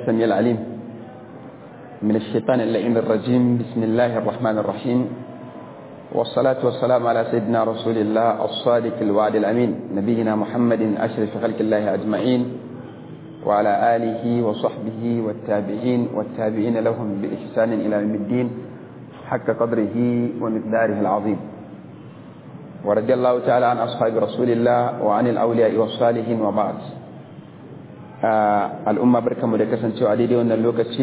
السميع العليم من الشيطان اللعين الرجيم بسم الله الرحمن الرحيم والصلاة والسلام على سيدنا رسول الله الصادق الوعد الأمين نبينا محمد أشرف خلق الله أجمعين وعلى آله وصحبه والتابعين والتابعين لهم بإحسان إلى يوم الدين حق قدره ومقداره العظيم ورضي الله تعالى عن أصحاب رسول الله وعن الأولياء والصالحين وبعد al'umma barkanmu da kasancewa daidai wannan lokaci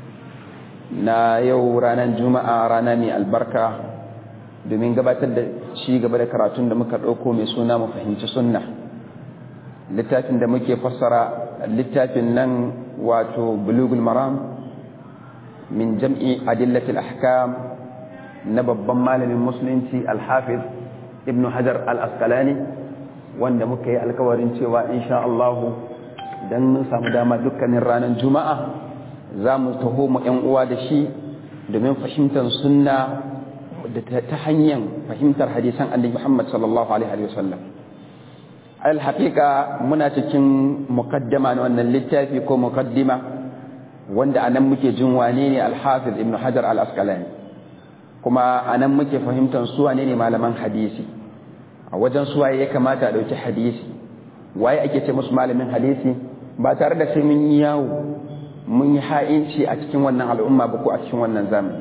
na yau ranar juma'a rana mai albarka domin gabatar da ci gaba da karatun da muka ɗauko mai suna mu fahimci sunna littafin da muke fassara littafin nan wato bulugul maram min jam'i adillatil ahkam na babban malamin musulunci alhafiz ibn hajar al-asqalani wanda muka yi alkawarin cewa insha Allahu don mun samu dama dukkanin ranar juma'a za mu taho mu ‘yan uwa da shi domin fahimtar sunna da ta hanyar fahimtar hadisan annabi Muhammad sallallahu alaihi wasallam alhaƙiƙa muna cikin mukaddama na wannan littafi ko mukaddima wanda anan muke jin wane ne alhafiz ibn hajar al-asqalani kuma anan muke fahimtar su wane ne malaman hadisi a wajen suwaye ya kamata a ɗauki hadisi waye ake ce musu malamin hadisi ba tare da sai mun yi yawo mun yi ha'inci a cikin wannan al'umma ba ko a cikin wannan zamani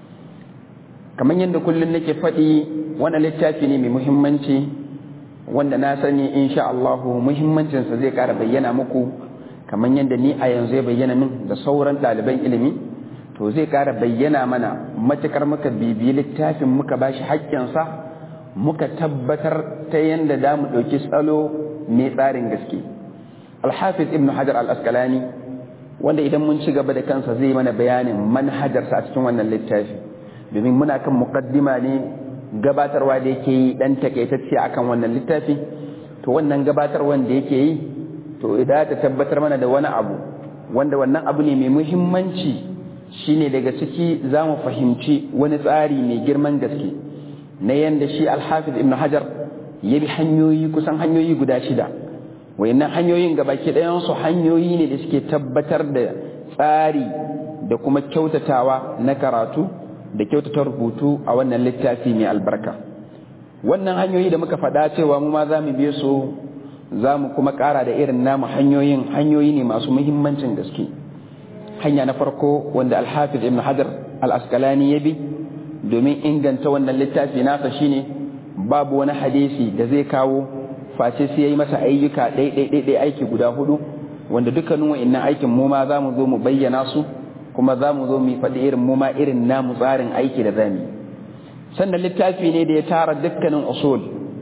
kamar yadda kullum nake faɗi wannan littafi ne mai muhimmanci wanda na sani insha Allah muhimmancinsa zai ƙara bayyana muku kamar yadda ni a yanzu ya bayyana min da sauran ɗaliban ilimi to zai ƙara bayyana mana matukar muka bibiyi littafin muka bashi haƙƙinsa muka tabbatar ta yadda da mu ɗauki tsalo mai tsarin gaske alhafiz ibn hajar al-askalani wanda idan mun ci gaba da kansa zai mana bayanin manhajarsa a cikin wannan littafi domin muna kan muqaddima ne gabatarwa da yake yi dan takaitacce akan wannan littafi to wannan gabatarwa da yake yi to idan ta tabbatar mana da wani abu wanda wannan abu ne mai muhimmanci shine daga ciki za mu fahimci wani tsari mai girman gaske na yanda shi alhafiz ibn hajar ya bi hanyoyi kusan hanyoyi guda shida wayannan hanyoyin gabaki ɗayansu hanyoyi ne da suke tabbatar da tsari da kuma kyautatawa na karatu da kyautata rubutu a wannan littafi mai albarka wannan hanyoyi da muka faɗa cewa mu ma za mu biye su za mu kuma ƙara da irin namu hanyoyin hanyoyi ne masu muhimmancin gaske hanya na farko wanda alhafiz ibn hajar al-asqalani ya bi domin inganta wannan littafi nasa shine babu wani hadisi da zai kawo face sai yayi masa ayyuka ɗai aiki guda hudu wanda dukkanin wa'annan aikin mu ma zamu zo mu bayyana su kuma zamu zo mu faɗi irin mu ma irin namu tsarin aiki da zamu sannan littafi ne da ya tara dukkanin usul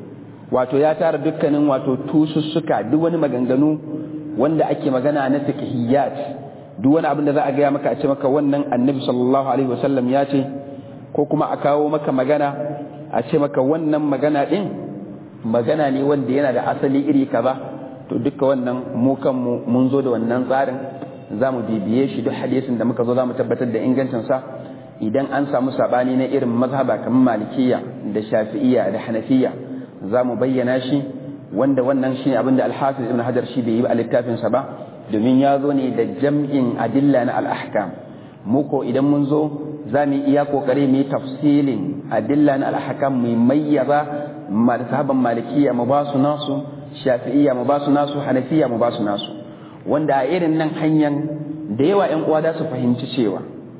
wato ya tara dukkanin wato tusussuka duk wani maganganu wanda ake magana na fiqhiyat duk wani abin da za a gaya maka a ce maka wannan annabi sallallahu alaihi wasallam ya ce ko kuma a kawo maka magana a ce maka wannan magana din magana ne wanda yana da asali iri kaza to duka wannan mu kanmu mun zo da wannan tsarin za mu bibiye shi duk hadisin da muka zo za mu tabbatar da ingancinsa idan an samu sabani na irin mazhaba kamar malikiya da shafi'iyya da hanafiya za mu bayyana shi wanda wannan shi ne abinda alhafiz ibn hajar shi bai yi a littafinsa ba domin ya zo ne da jam'in adilla na al'ahkam mu ko idan mun zo za mu iya kokari mu yi tafsilin adilla na al'ahkam mu mayyaza sahaban malikiya mu ba su nasu shafi'iyya mu ba su nasu hanafiya mu ba su nasu wanda a irin nan hanyar da yawa ƴan uwa za su fahimci cewa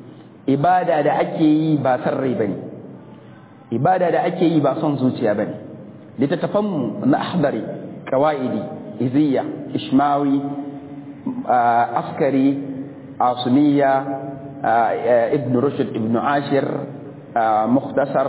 ibada da ake yi ba san rai bane ibada da ake yi ba son zuciya bane littattafan mu na ahdari qawaidi iziya ishmawi askari asuniya ibn rushd ibn ashir mukhtasar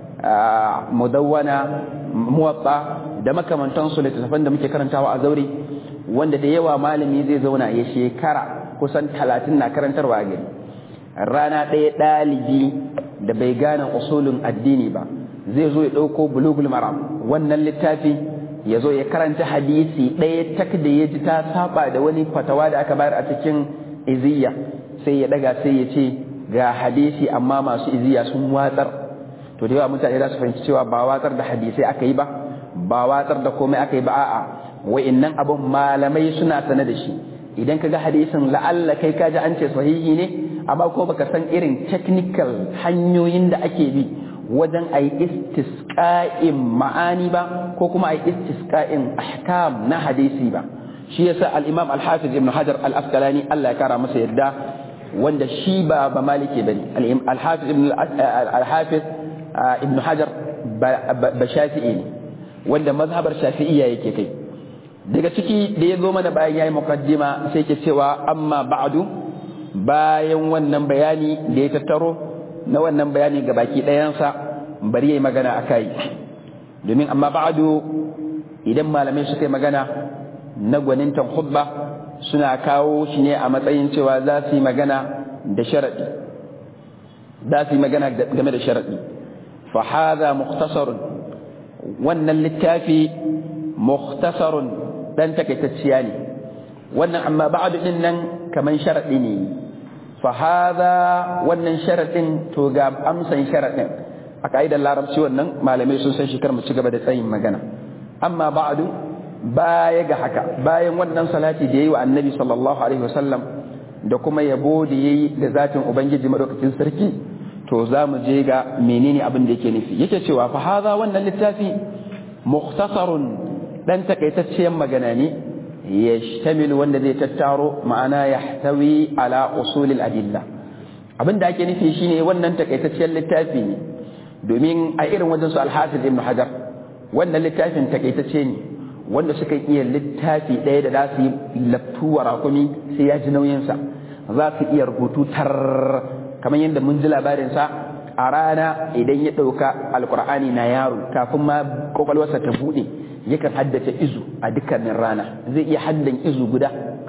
mudawwana muwatta da makamantansu littattafan da muke karantawa a zaure wanda da yawa malami zai zauna ya shekara kusan talatin na karantarwa a gari rana ɗaya ɗalibi da bai gane usulun addini ba zai zo ya ɗauko bulugul maram wannan littafi ya zo ya karanta hadisi ɗaya tak da ya ji ta saba da wani fatawa da aka bayar a cikin iziya sai ya ɗaga sai ya ce ga hadisi amma masu iziya sun watsar to da yawa mutane za su fahimci cewa ba watsar da hadisai aka yi ba ba watsar da komai aka yi ba a'a wa'annan abun malamai suna sane da shi idan ka ga hadisin la'alla kai ka ji an ce sahihi ne amma ko baka san irin technical hanyoyin da ake bi wajen a yi istisqa'in ma'ani ba ko kuma a yi istisqa'in ahkam na hadisi ba shi yasa al-imam al-hafiz ibn hajar al-asqalani Allah ya kara masa yadda wanda shi ba ba maliki bane al-hafiz ibn al-hafiz ibn hajar ba shafi'i ne wanda mazhabar shafi'iyya yake kai daga ciki da ya zo mana bayan yayi muqaddima sai ke cewa amma ba'du bayan wannan bayani da ya tattaro na wannan bayani ga baki ɗayansa bari yayi magana akai domin amma ba'du idan malamai suka yi magana na gwanintan khutba suna kawo shi ne a matsayin cewa za su yi magana da sharaɗi za su yi magana game da sharaɗi fa hadha mukhtasarun wannan littafi mukhtasarun dan takaitacciya ne wannan amma ba'du din nan kaman sharaɗi ne fa hadha wannan sharaɗin to ga amsan sharaɗin a ka'idar larabci wannan malamai sun san shi kar mu ci gaba da tsayin magana amma ba'du baya ga haka bayan wannan salati da yayi wa annabi sallallahu alaihi wasallam da kuma yabo da yayi da zatin ubangiji madaukakin sarki to za mu je ga menene abin da yake nufi yake cewa fa hadha wannan littafi mukhtasarun dan takaitacciyar magana ne yashtamilu wanda zai tattaro ma'ana yahtawi ala usulil adilla abin da ake nufi shine wannan takaitacciyar littafi ne domin a irin wajen su al-hafiz ibn hajar wannan littafin takaitacce ne wanda suka iya littafi ɗaya da za su yi laftuwa rakumi sai ya ji nauyinsa za su iya rubutu tar kamar yadda mun ji labarinsa a rana idan ya ɗauka alkur'ani na yaro kafin ma kwakwalwarsa ta buɗe yakan haddace izu a dukkanin rana zai iya haddan izu guda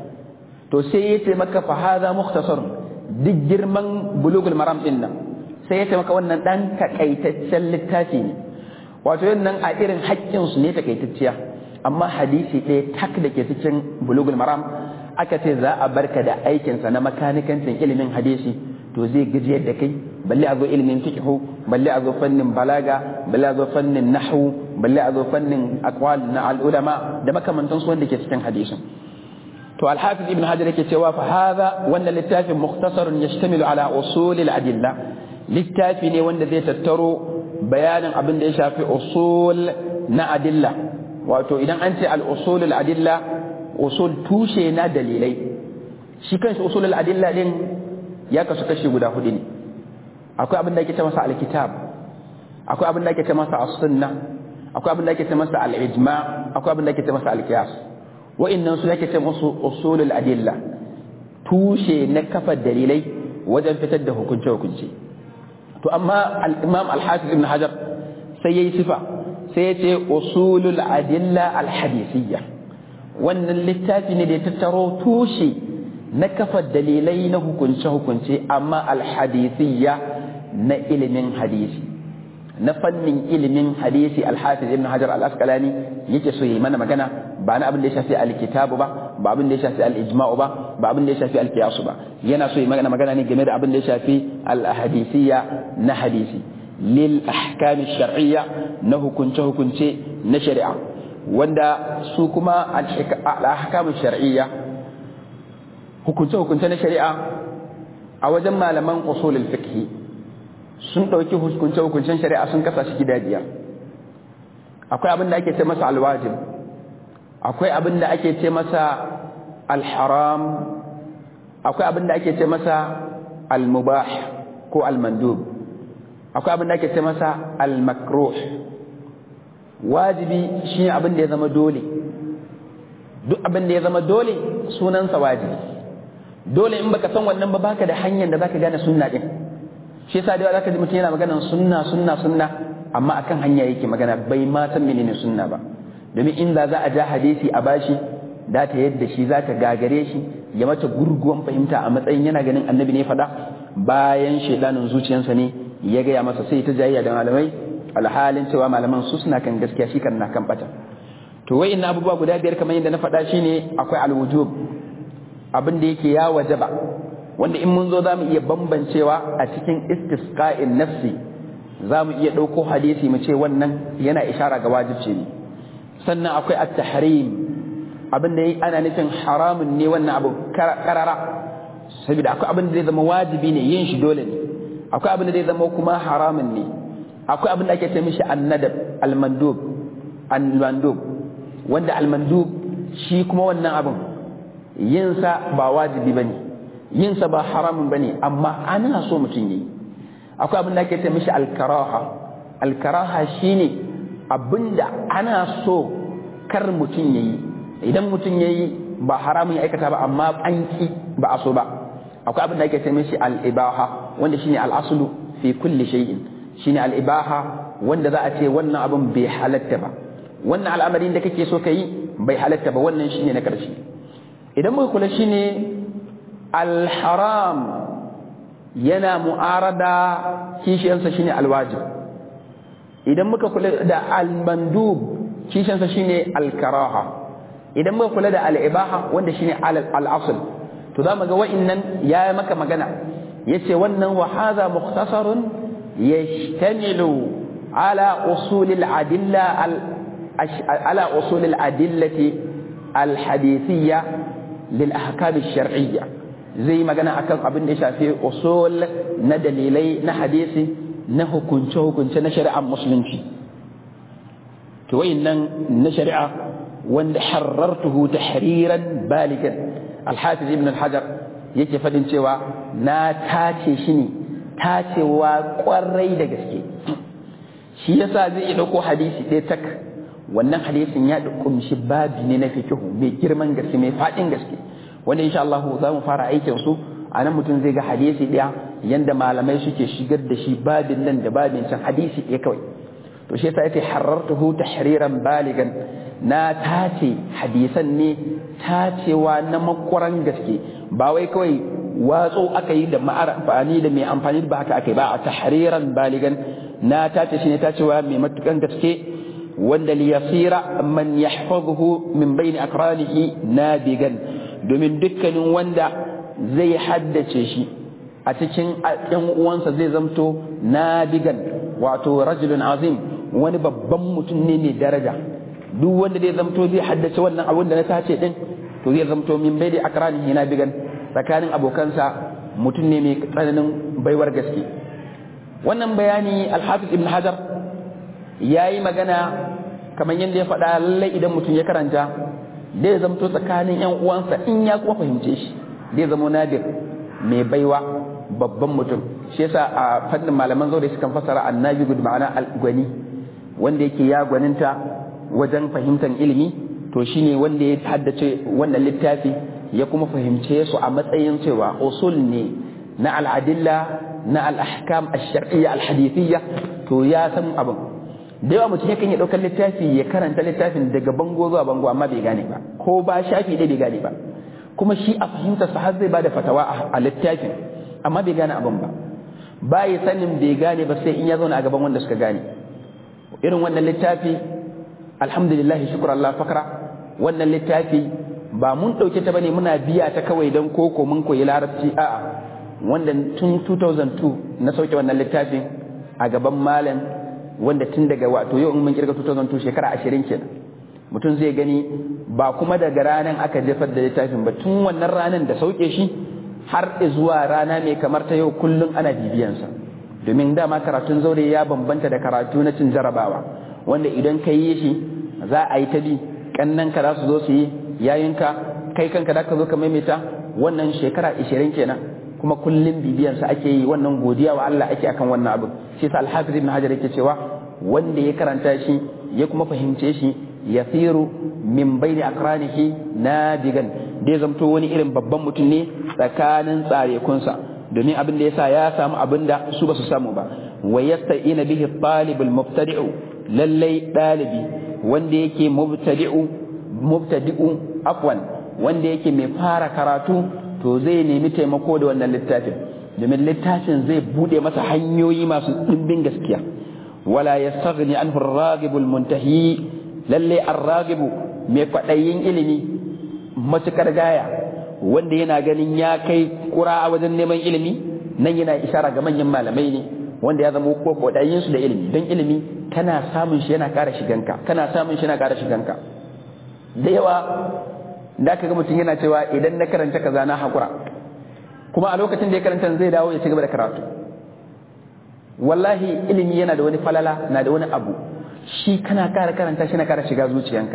to sai ya ce maka fa haza mukhtasar duk girman bulugul maram din nan sai ya ce maka wannan dan takaitaccen littafi ne wato yin nan a irin haƙƙinsu ne takaitacciya amma hadisi ɗaya tak da ke cikin bulugul maram aka ce za a barka da aikinsa na makanikancin ilimin hadisi to zai gajiyar da kai balle a zo ilimin fiqhu balle a zo fannin balaga balle a zo fannin nahwu balle a zo fannin aqwal na al-ulama da makamantan su wanda ke cikin hadisin to al-hafiz ibn hajar yake cewa fa hadha wannan littafin mukhtasarun yashtamilu ala usul al-adilla littafi ne wanda zai tattaro bayanin abin da ya shafi usul na adilla wato idan an ce al-usul al-adilla usul tushe na dalilai shi kanshi usul al-adilla din ya kasu kashi guda hudu ne akwai abin da ake ce masa al-kitab akwai abin da ake ce masa as-sunna akwai abin da ake ce masa al-ijma akwai abin da ake ce masa al-qiyas wa'annan su ake ce musu usul al-adilla tushe na kafa dalilai wajen fitar da hukunce hukunce to amma al-imam al-hafiz ibn hajar sai yayi sifa sai ya ce usulul adilla al-hadisiyya wannan littafi ne da ya tattaro tushe na kafa dalilai na hukunce-hukunce amma alhadisiyya na ilimin hadisi na fannin ilimin hadisi alhafiz ibn hajar al-asqalani yake so yi mana magana ba na abin da ya shafi alkitabu ba ba abin da ya shafi al-ijma'u ba ba abin da ya shafi al-qiyas ba yana so yi magana magana ne game da abin da ya shafi al-hadisiyya na hadisi lil ahkam shar'iyya na hukunce-hukunce na shari'a wanda su kuma al-ahkam shar'iyya hukunce-hukunce na shari'a a wajen malaman usulul fiqh sun ɗauki hukunce-hukuncen shari'a sun kasa shi gida biyar akwai abin da ake ce masa alwajib akwai abin da ake ce masa alharam akwai abin da ake ce masa almubah ko almandub akwai abin da ake ce masa almakruh wajibi shi abin da ya zama dole duk abin da ya zama dole sunansa wajibi dole in baka san wannan ba baka da hanyar da zaka gane sunna din shi yasa da zaka ji mutum yana maganar sunna sunna sunna amma akan hanya yake magana bai ma san menene sunna ba domin inda za a ja hadisi a bashi da ta yadda shi za ta gagare shi ya mata gurguwan fahimta a matsayin yana ganin annabi ne faɗa bayan shaidanin zuciyarsa ne ya gaya masa sai ta jayayya da malamai alhalin cewa malaman su suna kan gaskiya shi kan na kan bata to wai ina abubuwa guda biyar kamar yadda na faɗa shine akwai alwujub abin da yake ya wajaba wanda in mun zo za mu iya bambancewa a cikin istisqa'in nafsi za mu iya ɗauko hadisi mu ce wannan yana ishara ga wajibci ne sannan akwai at-tahrim abin da ana nufin haramun ne wannan abu karara saboda akwai abin da zai zama wajibi ne yin shi dole ne akwai abin da zai zama kuma haramun ne akwai abin da ake ce mishi annadab almandub almandub wanda almandub shi kuma wannan abin yin sa ba wajibi bane yin sa ba haramun bane amma ana so mutum yi akwai abin da ake ce mishi alkaraha alkaraha shine abinda ana so kar mutum yayi idan mutum yayi ba haramun ya aikata ba amma an ki ba a so ba akwai abin da ake ce mishi al-ibaha wanda shine al-aslu fi kulli shay'in shine al-ibaha wanda za a ce wannan abin bai halatta ba wannan al'amarin da kake so kai bai halatta ba wannan shine na karshe idan muka kula shine al-haram yana mu'arada kishiyansa shine al-wajib idan muka kula da al-mandub kishiyansa shine al-karaha idan muka kula da al-ibaha wanda shine al-asl to za mu ga wa'innan ya maka magana yace wannan wa hadha mukhtasarun yashtamilu ala usul al-adilla ala usul al-adillati al-hadithiyya lil ahkam ash-shar'iyya zai magana akan abin da ya shafi usul na dalilai na hadisi na hukunce hukunce na shari'ar musulunci to wa'innan na shari'a wanda harartuhu tahriran baligan alhafiz ibn al-hajar yake fadin cewa na tace shi ne tacewa kwarai da gaske shi yasa zai iya dauko hadisi ɗaya tak wannan hadisin ya kumshi babi ne na fikihu mai girman gaske mai faɗin gaske wanda insha Allah za mu fara aikin su a nan mutum zai ga hadisi ɗaya yanda malamai suke shigar da shi babin nan da babin can hadisi ɗaya kawai to shi yasa yake harartuhu tahriran baligan na tace hadisan ne tacewa na makwaran gaske ba wai kawai watso aka yi da amfani da mai amfani ba haka aka yi ba a tahriran baligan na tace shi ne tacewa mai matukan gaske wanda li yasira man yahfazuhu min bayni akranihi nabigan domin dukkanin wanda zai haddace shi a cikin ɗan uwansa zai zamto nabigan wato rajulun azim wani babban mutum ne mai daraja duk wanda zai zamto zai haddace wannan abin da na tace din to zai zamto min bai da akranihi na bigan tsakanin abokansa mutum ne mai tsananin baiwar gaske wannan bayani alhafiz ibn hajar ya yi magana kamar yadda ya faɗa lallai idan mutum ya karanta zai zamto tsakanin yan uwansa in ya kuma fahimce shi zai zamo nadir mai baiwa babban mutum shi yasa a fannin malaman zaure sukan fasara annabi gud ma'ana al-gwani wanda yake ya gwaninta wajen fahimtar ilimi to shine wanda ya haddace wannan littafi ya kuma fahimce su a matsayin cewa usul ne na al'adilla na al'ahkam ash-shar'iyya al-hadithiyya to ya san abin da yawa mutum yakan ya ɗaukar littafi ya karanta littafin daga bango zuwa bango amma bai gane ba ko ba shafi ɗaya bai gane ba kuma shi a fahimtar sa har zai bada fatawa a littafin amma bai gane abin ba ba ya sanin bai gane ba sai in ya zauna a gaban wanda suka gane irin wannan littafi alhamdulillah shukran Allah fakra wannan littafi ba mun ɗauke ta bane muna biya ta kawai don koko mun koyi larabci a'a wanda tun 2002 na sauke wannan littafin a gaban malam wanda tun daga wato yau in mun kirga 2002 shekara 20 kenan mutum zai gani ba kuma daga ranar aka jefar da littafin ba tun wannan ranar da sauke shi har zuwa rana mai kamar ta yau kullum ana bibiyansa domin dama karatun zaure ya bambanta da karatu na cin jarabawa wanda idan ka yi shi za a yi ta bi kannan ka za su zo su yi yayinka kai kanka da ka zo ka maimaita wannan shekara 20 kenan kuma kullum bibiyansa ake yi wannan godiya wa Allah ake akan wannan abu shi sa al-hafiz ibn hajar yake cewa wanda ya karanta shi ya kuma fahimce shi yasiru min baini akranihi nadigan dai zamto wani irin babban mutum ne tsakanin tsarekunsa domin abin da yasa ya samu abin da su ba su samu ba wa yasta'ina bihi talibul mubtadi'u lallai dalibi wanda yake mubtadi'u mubtadi'u afwan wanda yake mai fara karatu to zai nemi taimako da wannan littafin domin littafin zai bude masa hanyoyi masu dimbin gaskiya wala yastaghni anhu ar-raghibu al-muntahi lalle ar-raghibu mai kwadayin ilimi matukar gaya wanda yana ganin ya kai kura a wajen neman ilimi nan yana ishara ga manyan malamai ne wanda ya zama ko kwadayin su da ilimi don ilimi kana samun shi yana ƙara shiganka kana samun shi yana ƙara shiganka da yawa da aka ga mutum yana cewa idan na karanta kaza na hakura kuma a lokacin da ya karanta zai dawo ya ci gaba da karatu wallahi ilimi yana da wani falala na da wani abu shi kana kara karanta shi na kara shiga zuciyanka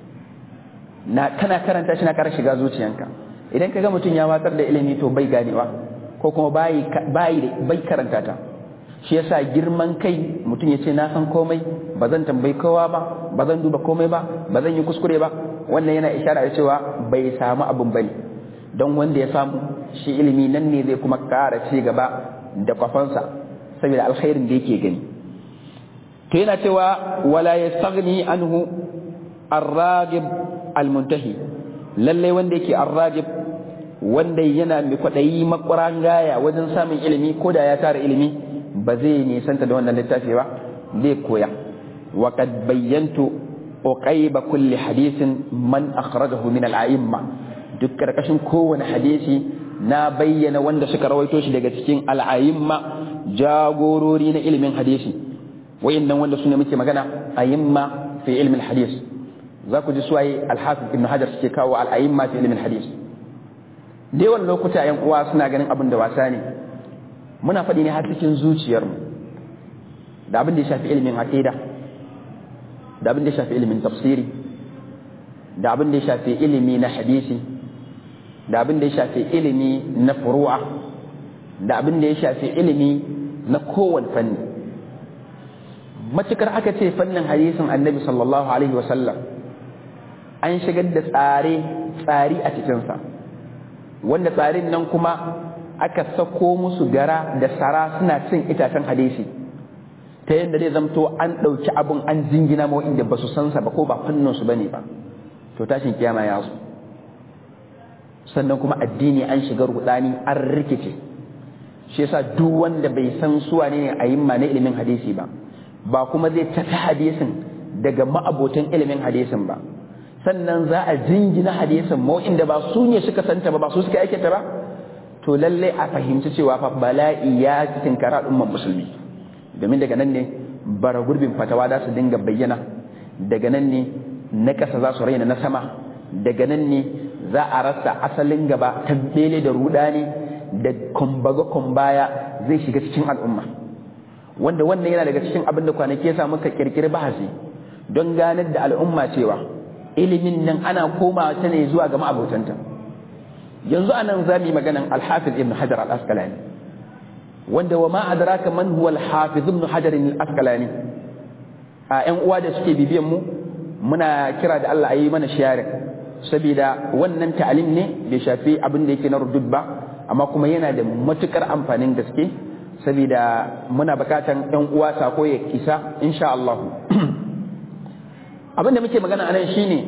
na kana karanta shi na kara shiga zuciyanka idan ka ga mutum ya watsar da ilimi to bai ganewa ko kuma bai bai karanta ta shi yasa girman kai mutum ya ce na san komai ba zan tambayi kowa ba ba zan duba komai ba ba zan yi kuskure ba wannan yana ishara da cewa bai samu abin bane don wanda ya samu shi ilimi nan ne zai kuma ƙara ci gaba da kwafansa saboda alkhairin da yake gani to yana cewa wala yastaghni anhu ar-ragib al-muntahi lalle wanda yake ar-ragib wanda yana mai kwaɗayi makwaran gaya wajen samun ilimi ko da ya tara ilimi ba zai nisanta da wannan littafi ba zai koya wa qad bayyantu uqayba kulli hadisin man akhrajahu min al-a'imma duk karkashin kowane hadisi na bayyana wanda suka rawaito shi daga cikin al-a'imma jagorori na ilimin hadisi wayannan wanda sune muke magana a'imma fi ilmin hadis za ku ji suwaye al-hafiz ibn hajar suke kawo al-a'imma fi ilmin hadis da yawan lokuta yan uwa suna ganin abin da wasa ne muna faɗi ne har cikin zuciyarmu da abin da ya shafi ilimin aqida da abin da ya shafi ilimin tafsiri da abin da ya shafi ilimi na hadisi da abin da ya shafi ilimi na furu'a da abin da ya shafi ilimi na kowane fanni matukar aka ce fannin hadisin annabi sallallahu alaihi wasallam an shigar da tsare tsari a cikinsa wanda tsarin nan kuma aka sako musu gara da sara suna cin itacen hadisi ta yadda zai zamto an ɗauki abin an jingina ma inda ba su san sa ba ko ba fannin su bane ba to tashin kiyama ya zo sannan kuma addini an shiga rudani an rikice shi yasa duk wanda bai san suwa ne a yin ma na ilimin hadisi ba ba kuma zai tafi hadisin daga ma'abotan ilimin hadisin ba sannan za a jingina hadisin ma inda ba su ne suka santa ba ba su suka aikata ba to lalle a fahimci cewa fa bala'i ya cikin kara umman musulmi domin daga nan ne bara gurbin fatawa za su dinga bayyana daga nan ne na ƙasa za su raina na sama daga nan ne za a rasa asalin gaba tabbele da rudani da kumbaga kumbaya zai shiga cikin al'umma wanda wannan yana daga cikin abin da kwanaki ya samu ka kirkiri bahasi don ganar da al'umma cewa ilimin nan ana komawa ta ne zuwa ga ma'abotanta yanzu anan za mu yi maganan alhafiz ibn hajar al-asqalani wanda wa ma adraka man huwa al-hafiz ibn hajar al-asqalani a ƴan uwa da suke bibiyan mu muna kira da Allah ayi mana sharing saboda wannan ta'alim ne bai shafi abin da yake na rudud ba amma kuma yana da matukar amfanin gaske saboda muna bukatan ƴan uwa sako ya isa insha Allah abin da muke magana anan shine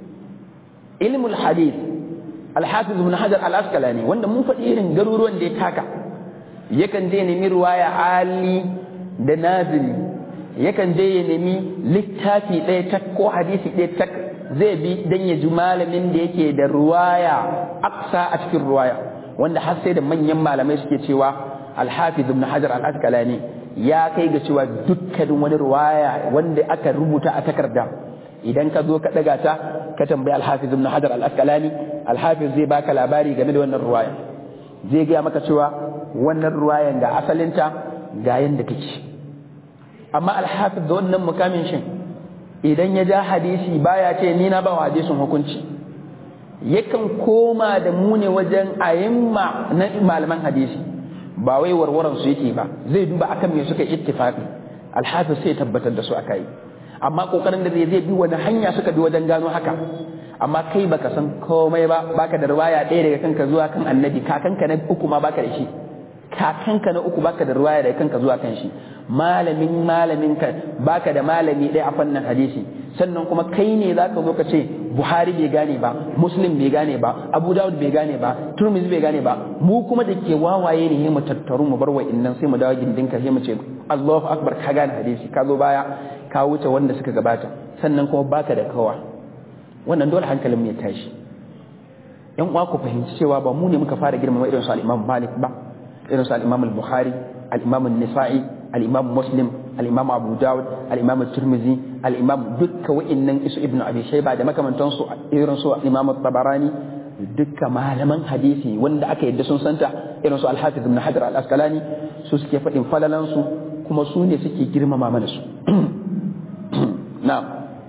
ilmul hadith alhafiz ibn hajar al-asqalani wanda mun faɗi irin garuruwan da ya taka yakan je nemi ruwaya ali da nazili yakan je ya nemi littafi ɗaya tak ko hadisi ɗaya tak zai bi dan ya ji malamin da yake da ruwaya aksa a cikin ruwaya wanda har sai da manyan malamai suke cewa alhafiz ibn hajar al-asqalani ya kai ga cewa dukkanin wani ruwaya wanda aka rubuta a takarda idan ka zo ka daga ta ka tambayi alhafiz ibn hajar al-asqalani alhafiz zai baka labari game da wannan ruwaya zai gaya maka cewa wannan ruwayan ga asalinta ga yanda take amma alhafiz da wannan mukamin shin idan ya ja hadisi baya ce ni na ba wa hadisin hukunci yakan koma da mu ne wajen ayimma na malaman hadisi ba wai warwaran su yake ba zai duba akan me suka ittifaqi alhafiz sai tabbatar da su akai amma kokarin da zai zai bi wani hanya suka bi wajen gano haka amma kai baka san komai ba baka da riwaya ɗaya daga kanka zuwa kan annabi kakanka na uku ma baka da shi kakanka na uku baka da riwaya daga kanka zuwa kan shi malamin malamin ka baka da malami ɗaya a fannin hadisi sannan kuma kai ne zaka zo ka ce Buhari bai gane ba Muslim bai gane ba Abu Dawud bai gane ba Turmizi bai gane ba mu kuma da ke wawaye ne mu tattaru mu bar wa'innan sai mu dawo gindinka sai mu ce Allahu akbar ka gane hadisi ka zo baya ka wuce wanda suka gabata sannan kuma baka da kawa wannan dole hankalin mu ya tashi yan uwa ku fahimci cewa ba mu ne muka fara girmama irin su al-Imam Malik ba irin su al-Imam al-Bukhari al-Imam an-Nisa'i al-Imam Muslim al-imam abu dawud al-imam tirmizi al-imam dukka wa'annan isu ibnu abi shayba da makamantansu irin su imam tabarani dukka malaman hadisi wanda aka yadda sun santa irin su al-hafiz ibn hajar al-asqalani su suke faɗin falalan su kuma su ne suke girmama mana su na'am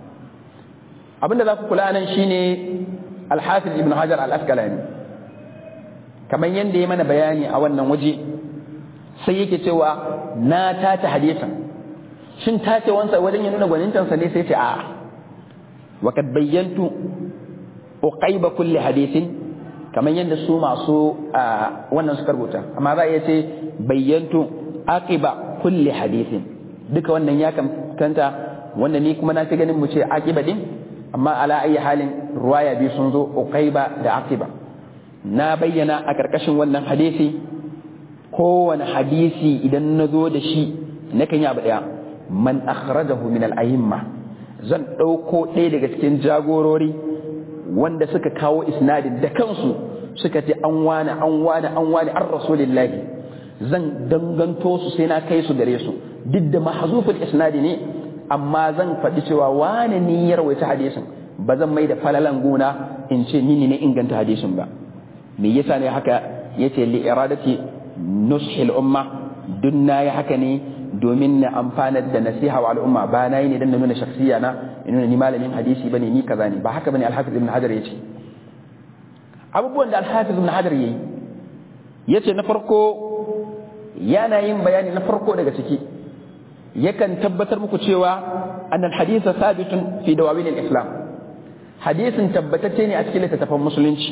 abinda za ku kula nan shine al-hafiz ibn hajar al-asqalani kamar yadda ya mana bayani a wannan waje sai yake cewa na tace hadisan shin tace wansa wajen ya nuna gwanintansa ne sai ce a'a wa kad bayyantu uqaiba kulli hadisin kamar yadda su masu wannan suka rubuta amma za a iya ce bayyantu aqiba kulli hadisin duka wannan ya kanta wanda ni kuma na fi ganin mu ce aqiba din amma ala ayi halin ruwaya biyu sun zo uqaiba da aqiba na bayyana a karkashin wannan hadisi kowane hadisi idan na zo da shi na kan yi abu ɗaya man akhrajahu min al-a'imma zan ɗauko ɗaya daga cikin jagorori wanda suka kawo isnadin da kansu suka ce an wani an wani an wani an rasulillahi zan danganto su sai na kai su gare su duk da mahzuful isnadi ne amma zan faɗi cewa wane ni ya rawaita hadisin ba zan mai da falalan gona in ce ni ne inganta hadisin ba me yasa ne haka yace li iradati nushil umma duk na yi haka ne domin na amfanar da nasiha wa al'umma ba na yi ne don na nuna shakhsiya na in nuna ni malamin hadisi bane ni kaza ne ba haka bane alhafiz ibn hajar yace abubuwan da alhafiz ibn hajar yayi yace na farko yana yin bayani na farko daga ciki yakan tabbatar muku cewa annal hadisa sabitun fi dawawin al-islam hadisin tabbatacce ne a cikin littattafan musulunci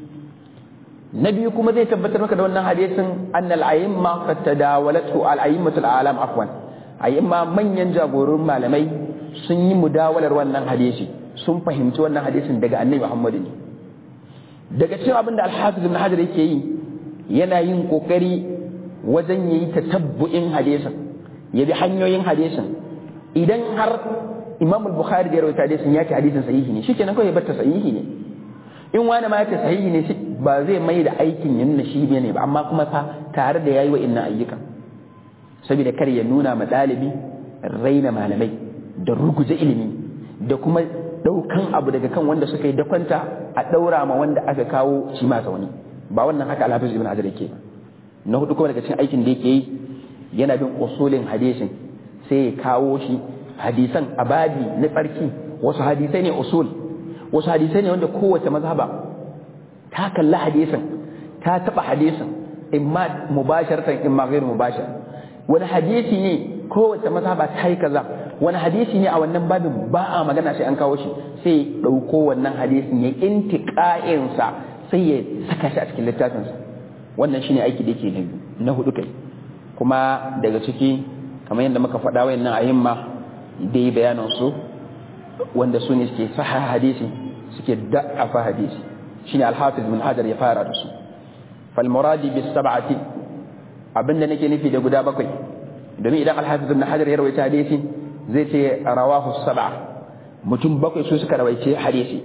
na biyu kuma zai tabbatar maka da wannan hadisin annal ayyimma qad tadawalatu al ayyimmatul alam afwan ayyimma manyan jagorun malamai sun yi mudawalar wannan hadisi sun fahimci wannan hadisin daga annabi Muhammad ne daga cikin abin da al-hafiz ibn hajar yake yi yana yin kokari wajen yayi tatabbu'in hadisin ya bi hanyoyin hadisin idan har imam al-bukhari da ya rawaita hadisin ya ce hadisin sahihi ne shikenan kawai ya bar ta sahihi ne in wani ma ya ce sahihi ne ba zai mai da aikin ya nuna shi ne ba amma kuma fa tare da yayi wa inna ayyukan saboda kar ya nuna ma ɗalibi raina malamai da ruguje ilimi da kuma ɗaukan abu daga kan wanda suka yi dakwanta a ɗaura ma wanda aka kawo shi ma zaune ba wannan haka alhafiz ibn hajar yake ba na hudu kuma daga cikin aikin da yake yi yana bin usulin hadisin sai ya kawo shi hadisan abadi na tsarki wasu hadisai ne usul wasu hadisai ne wanda kowace mazhaba ta kalli hadisin ta taba hadisin imma mubasharatan imma ghairu mubashar wani hadisi ne kowace mazhaba ta yi kaza wani hadisi ne a wannan babin ba a magana sai an kawo shi sai dauko wannan hadisin ya intiqa'in sa sai ya saka shi a cikin littafin sa wannan shine aiki da yake na hudu kai kuma daga ciki kamar yadda muka faɗa wayannan ayyimma dai bayanan su wanda su ne suke saha hadisi suke da'afa hadisi shine al-hafiz bin hajar ya fara da su fal muradi bis sab'ati abinda nake nufi da guda bakwai domin idan al-hafiz bin hajar ya rawaita hadisi zai ce rawahu sab'a mutum bakwai su suka rawaice hadisi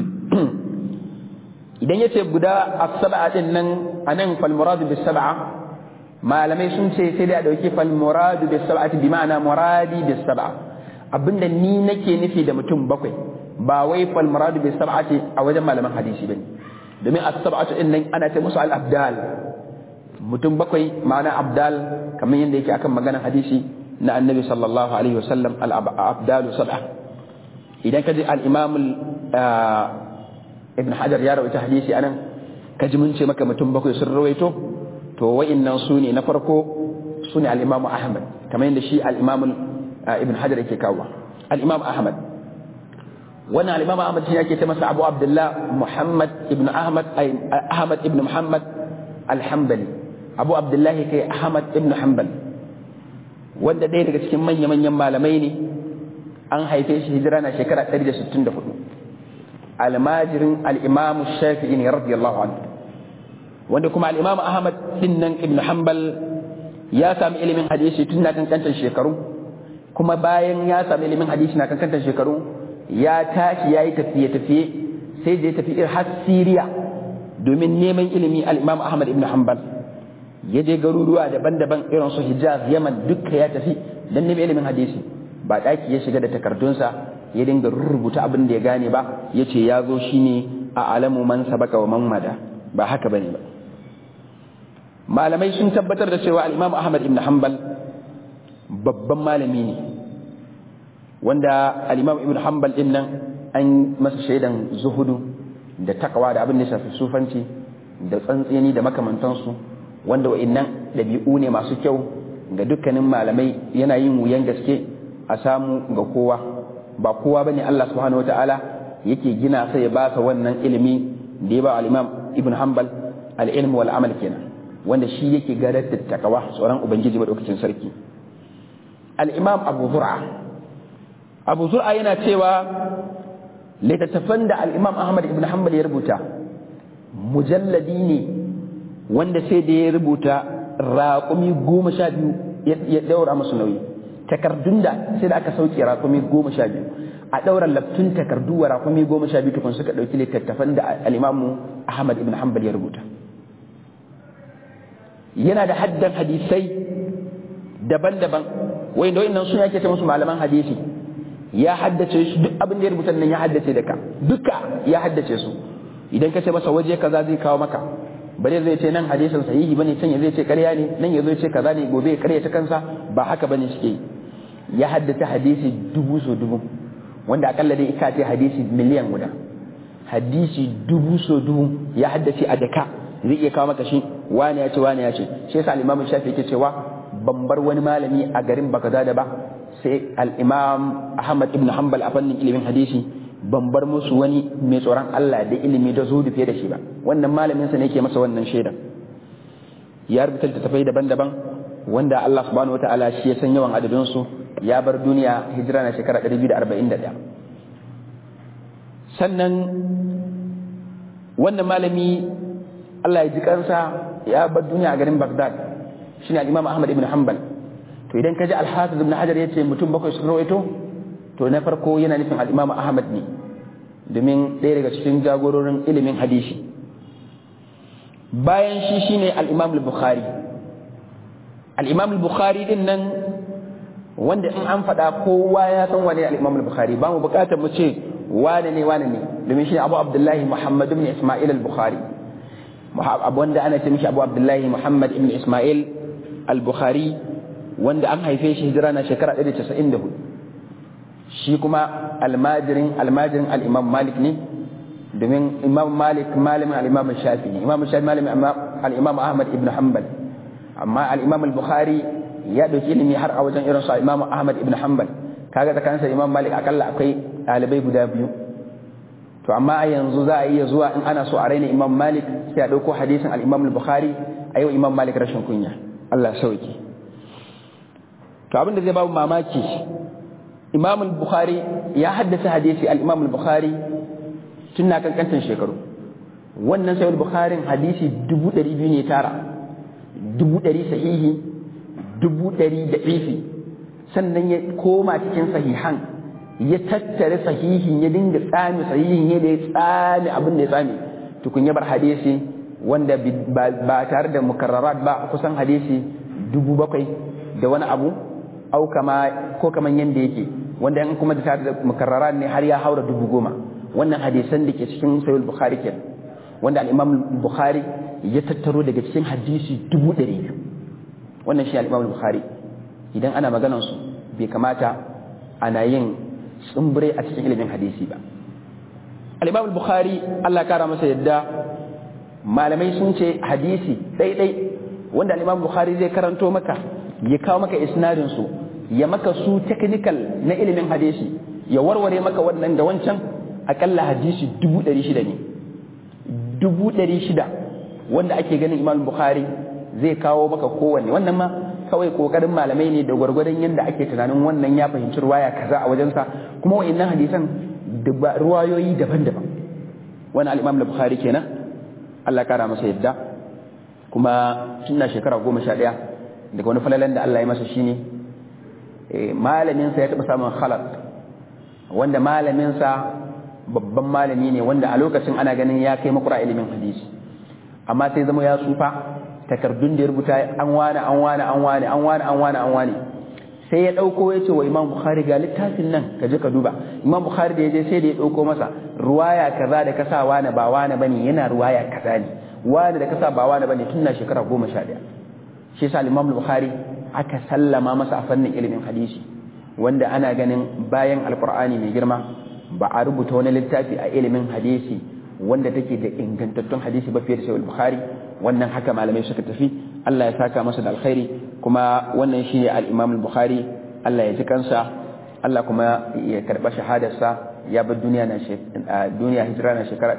idan yace guda as-sab'a din nan anan fal muradi bis sab'a malamai sun ce sai dai a dauki fal muradu bis sab'ati bi ma'ana muradi bis sab'a abinda ni nake nufi da mutum bakwai ba wai fal muradu bis sab'ati a wajen malaman hadisi bane domin as-sab'atu din nan ana ce musu al-abdal mutum bakwai ma'ana abdal kamar yadda yake akan maganar hadisi na annabi sallallahu alaihi wasallam al-abdalu sab'a idan ka ji al-imam ibn hajar ya rawaita hadisi anan ka ji mun ce maka mutum bakwai sun rawaito to wa'innan su ne na farko su ne al-imam ahmad kamar yadda shi al-imam ibn hajar yake kawo al-imam ahmad wannan al-imam ahmad shi yake ta masa abu abdullah muhammad ibn ahmad ay ahmad ibn muhammad al-hanbali abu abdullah kai ahmad ibn hanbal wanda ɗaya daga cikin manya-manyan malamai ne an haife shi hijira na shekara 164 almajirin al-imam shafi'i ne radiyallahu anhu wanda kuma al-imam ahmad din nan ibn hanbal ya sami ilimin hadisi tun na kankantar shekaru kuma bayan ya sami ilimin hadisi na kankantar shekaru ya tashi ya yi tafiye-tafiye sai da ya tafi har Siriya domin neman ilimi al-Imam Ahmad ibn Hanbal ya je garuruwa daban-daban irin su hijaz yaman dukka ya tafi don nemi ilimin hadisi ba ɗaki ya shiga da takardunsa ya dinga rubuta abin da ya gane ba ya ce ya zo shi ne a alamu man sabaka wa man mada ba haka bane ba malamai sun tabbatar da cewa al-imam ahmad ibn hanbal babban malami ne wanda al-imam ibn hanbal din nan an masa shaidan zuhudu da takawa da abin da shafi sufanci da tsantseni da makamantansu wanda wa'annan ɗabi'u ne masu kyau ga dukkanin malamai yana yin wuyan gaske a samu ga kowa ba kowa bane Allah subhanahu wataala yake gina sai ya ba sa wannan ilimi da ya ba al-imam ibn hanbal al-ilm wal amal kenan wanda shi yake gadar da takawa tsoron ubangiji madaukakin sarki al-imam abu zur'a abu zur'a yana cewa littattafan da al'imam ahmad ibn hanbal ya rubuta mujalladi ne wanda sai da ya rubuta raƙumi goma sha biyu ya ɗaura musu nauyi takardun da sai da aka sauke raƙumi goma sha biyu a ɗaura laftun takardu wa raƙumi goma sha biyu tukun suka ɗauki littattafan da al'imamu ahmad ibn hanbal ya rubuta yana da haddan hadisai daban-daban wanda wa'annan sun yake ta musu malaman hadisi ya haddace su duk abin da ya rubuta nan ya haddace da ka duka ya haddace su idan ka ce masa waje kaza zai kawo maka bare zai ce nan hadisin sahihi bane can zai ce ƙarya ne nan ya zo ce kaza ne gobe ya ƙarya ta kansa ba haka bane suke ya haddace hadisi dubu so dubu wanda akalla dai ika ce hadisi miliyan guda hadisi dubu so dubu ya haddace a daka zai iya kawo maka shi wani ya ce wani ya ce shi yasa al-Imam Shafi yake cewa ban bar wani malami a garin Baghdad ba sai al'imam Ahmad ibn Hanbal a fannin ilimin hadisi ban bar musu wani mai tsoron Allah da ilimi da zuhudu fiye da shi ba wannan malaminsa ne ke masa wannan shaidan ya rubuta littattafai daban-daban wanda Allah subhanahu wa ta'ala shi ya san yawan adadinsu ya bar duniya hijira na shekara 241 sannan wannan malami Allah ya ji kansa ya bar duniya a garin Baghdad shine al-Imam Ahmad ibn Hanbal to idan ka ji alhafiz ibn hajar yace mutum bakwai su rawaito to na farko yana nufin al-imam ahmad ne domin ɗaya daga cikin jagororin ilimin hadisi bayan shi shine al-imam al-bukhari al-imam al-bukhari din nan wanda in an faɗa kowa ya san wane al-imam al-bukhari ba mu buƙatar mu ce wane ne wane ne domin shi abu abdullahi muhammad ibn isma'il al-bukhari abu wanda ana ce mishi abu abdullahi muhammad ibn isma'il al-bukhari wanda an haife shi hijira na shekara 194 shi kuma almajirin almajirin al-imam malik ne domin imam malik malamin al-imam shafi ne imam shafi malamin al-imam ahmad ibn hanbal amma al-imam al-bukhari ya dauki ilimi har a wajen irin su imam ahmad ibn hanbal kaga tsakaninsa imam malik akalla akwai ɗalibai guda biyu to amma yanzu za a iya zuwa in ana so a raina imam malik sai a ɗauko hadisin al-imam al-bukhari a yau imam malik rashin kunya Allah sauki to abin da zai babu mamaki imam al-bukhari ya haddasa hadisi al-imam al-bukhari tun na kankantan shekaru wannan sai al-bukhari hadisi dubu ɗari biyu ne tara dubu ɗari sahihi dubu ɗari da ifi sannan ya koma cikin sahihan ya tattare sahihin ya dinga tsami sahihin ya da ya tsami abin da ya tsami tukun ya bar hadisi wanda ba tare da mukarrarat ba kusan hadisi dubu bakwai da wani abu au kama ko kaman yanda yake wanda in kuma da tare da mukarrarat ne har ya haura dubu goma wannan hadisan da ke cikin sahih bukhari ke wanda al-imam bukhari ya tattaro daga cikin hadisi dubu ɗari biyu wannan shi al-imam bukhari idan ana maganar su bai kamata ana yin tsumbure a cikin ilimin hadisi ba al-imam bukhari Allah kara masa yadda malamai sun ce hadisi ɗaiɗai wanda al-imam bukhari zai karanto maka ya kawo maka isnadin su ya maka su technical na ilimin hadisi ya warware maka wannan da wancan akalla hadisi dubu ɗari shida ne dubu ɗari shida wanda ake ganin imam bukhari zai kawo maka kowanne wannan ma kawai kokarin malamai ne da gwargwadon yadda ake tunanin wannan ya fahimci ruwaya kaza a wajensa kuma wa'annan hadisan da ruwayoyi daban-daban wani al-imam bukhari kenan Allah kara masa yadda kuma tunda shekara goma sha ɗaya daga wani falalan da Allah ya masa shine malaminsa ya taɓa samun khalat wanda malaminsa babban malami ne wanda a lokacin ana ganin ya kai makura ilimin hadisi amma sai zama ya tsufa takardun da ya rubuta an wane an wane an wane an wane an wane an wane sai ya ɗauko ya ce wa imam bukhari ga littafin nan ka je ka duba imam bukhari da ya je sai da ya ɗauko masa ruwaya kaza da kasa wane ba wane bane yana ruwaya kaza ne wane da kasa ba wane bane tun na shekara goma sha ɗaya shi yasa imam bukhari aka sallama masa a fannin ilimin hadisi wanda ana ganin bayan alkur'ani mai girma ba a rubuta wani littafi a ilimin hadisi wanda take da ingantattun hadisi ba fiye da sahih bukhari wannan haka malamai suka tafi Allah ya saka masa da alkhairi kuma wannan shi ne al-imam al-bukhari Allah ya ji kansa Allah kuma ya karba shahadarsa ya bar duniya na duniya hijira na shekara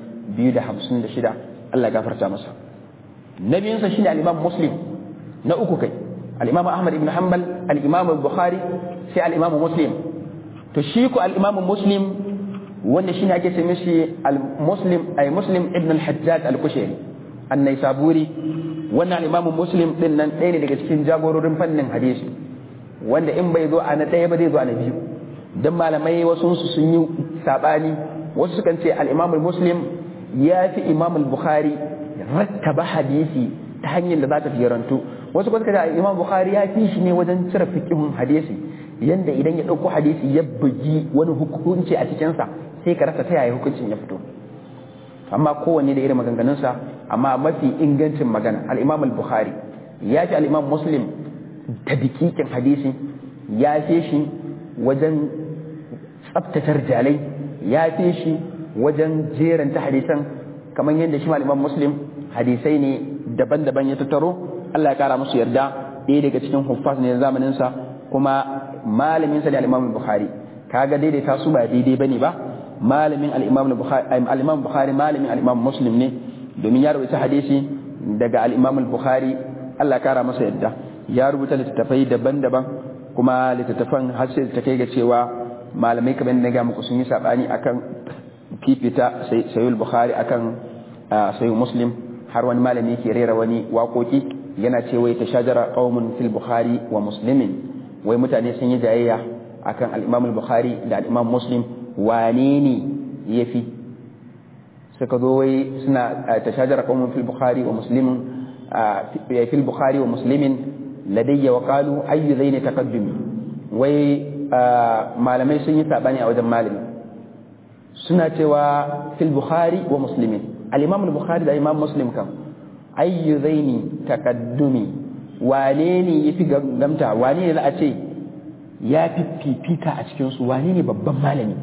256 Allah ya gafarta masa nabiyinsa shine al-imam muslim na uku kai al-imam ahmad ibn hanbal al-imam al-bukhari sai al-imam muslim to shi ko al-imam muslim wanda shine ake ce mishi al-muslim ay muslim ibn al-hajjaj al-kushairi an-naisaburi wannan al-imam muslim din nan ɗaya ne daga cikin jagororin fannin hadisi wanda in bai zo a na ɗaya ba zai zo a na biyu dan malamai wasu su sun yi sabani wasu sukan ce al-imam muslim ya fi imam al-bukhari rattaba hadisi ta hanyar da za ta fiyarantu wasu kuma suka ce imam bukhari ya fi shi ne wajen cire fiqhun hadisi yanda idan ya ɗauko hadisi ya bugi wani hukunci a cikinsa sai ka rasa ta yaya hukuncin ya fito amma kowanne da irin maganganunsa amma mafi ingancin magana al-imam al-bukhari ya fi al-imam muslim ta dikikin hadisi ya fi shi wajen tsabtatar jalai ya fi shi wajen jeranta hadisan kamar yadda shi al-imam muslim hadisai ne daban-daban ya tattaro Allah ya kara musu yarda ɗaya daga cikin huffaz ne zamaninsa kuma malamin sa ne al-imam bukhari kaga daidaita su ba daidai bane ba malamin al-imam bukhari al-imam bukhari malamin al-imam muslim ne domin ya rubuta hadisi daga al-imam bukhari Allah ya kara masa yadda ya rubuta littattafai daban-daban kuma littattafan har sai ta kai ga cewa malamai kamar na ga muku sun yi sabani akan fifita sayyid bukhari akan sayyid muslim har wani malami ke rera wani waƙoƙi yana ce wai ta shajara qaumun fil bukhari wa muslimin wai mutane sun yi jayayya akan al-imam al-bukhari da al-imam muslim wane ne yafi suka zo wai suna ta shajara qaumun fil bukhari wa muslimin fil bukhari wa muslimin ladayya wa qalu ayyu zaini taqaddumi wai malamai sun yi sabani a wajen malami suna cewa fil bukhari wa muslimin al-imam al-bukhari da imam muslim kam ayyu zaini taqaddumi wane ne yafi gamta wane ne za a ce ya fi fifita a cikin su wane ne babban malami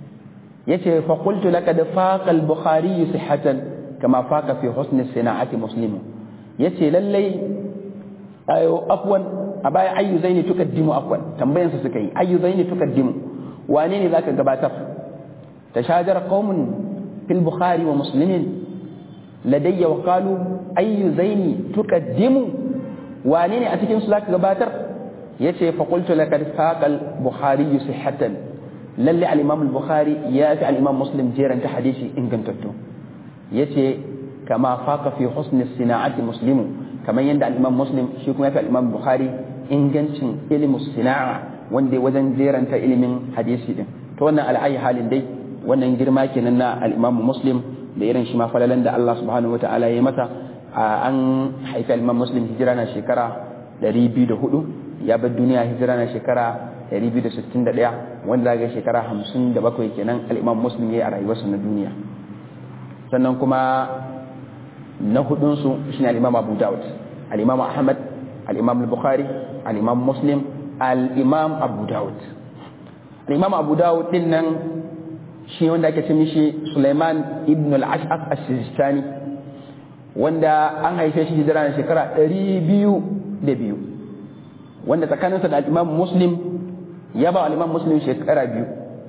yace fa qultu laqad faqa al-bukhari sihhatan kama faqa fi husn sina'ati muslim yace lallai ayo afwan a baya ayyu zaini tukaddimu afwan tambayan su suka yi ayyu zaini tukaddimu wane ne zaka gabatar tashajara qaumun fil bukhari wa muslimin ladayya wa qalu ayyu zaini tukaddimu wane ne a cikin su zaka gabatar yace fa qultu laqad faqal bukhari sihhatan lalle al imam al bukhari ya fi al imam muslim jeran ta hadisi ingantattu yace kama faqa fi husn sina'ati muslimu kamar yadda al imam muslim shi kuma ya fi al imam bukhari ingancin ilmu sina'a wanda wajen jeranta ilimin hadisi din to wannan al'ayi halin dai wannan girma kenan na al imam muslim da irin shi ma falalan da Allah subhanahu wataala ya masa an haifi al imam muslim hijira na shekara 204 ya bar duniya hijira na shekara 261 wanda zaga shekara 57 kenan al-Imam Muslim yayi a rayuwarsa na duniya sannan kuma na hudun su shine al-Imam Abu Dawud al-Imam Ahmad al-Imam al-Bukhari al-Imam Muslim al-Imam Abu Dawud al-Imam Abu Dawud din nan shi wanda ake ce mishi Sulaiman ibn al-Ash'af as-Sistani wanda an haife shi hijira na shekara 202 wanda tsakaninsa da al'imam muslim ya ba al'imam muslim shekara biyu